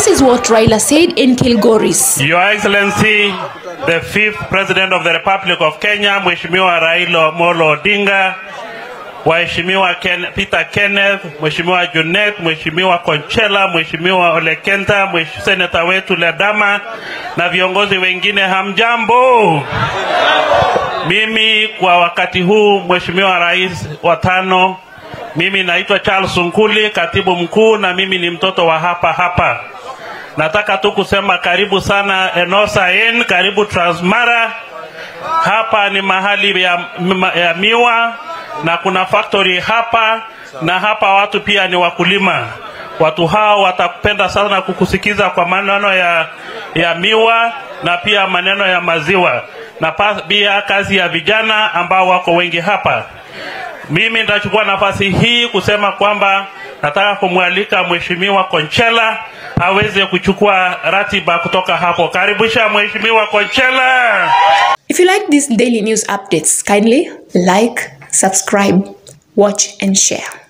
This is what Raila said in Kilgoris. Your Excellency, the fifth President of the Republic of Kenya, Mheshimiwa Raila Molo Odinga, Waheshimiwa Ken, Peter Kenneth, Mheshimiwa Junet, Mheshimiwa Konchela, Mheshimiwa Olekenta, Mheshimiwa Seneta wetu Ledama na viongozi wengine, hamjambo. Mimi kwa wakati huu, Mheshimiwa Rais wa tano, mimi naitwa Charles Sunkuli, katibu mkuu, na mimi ni mtoto wa hapa hapa. Nataka tu kusema karibu sana Enosa Inn, karibu Transmara. Hapa ni mahali ya, ya miwa na kuna factory hapa, na hapa watu pia ni wakulima. Watu hao watapenda sana kukusikiza kwa maneno ya, ya miwa na pia maneno ya maziwa na pa- pia kazi ya vijana ambao wako wengi hapa. Mimi nitachukua nafasi hii kusema kwamba nataka kumwalika Mheshimiwa Konchela aweze kuchukua ratiba kutoka hapo. Karibisha Mheshimiwa Konchela. If you like these daily news updates, kindly like, subscribe, watch, and share.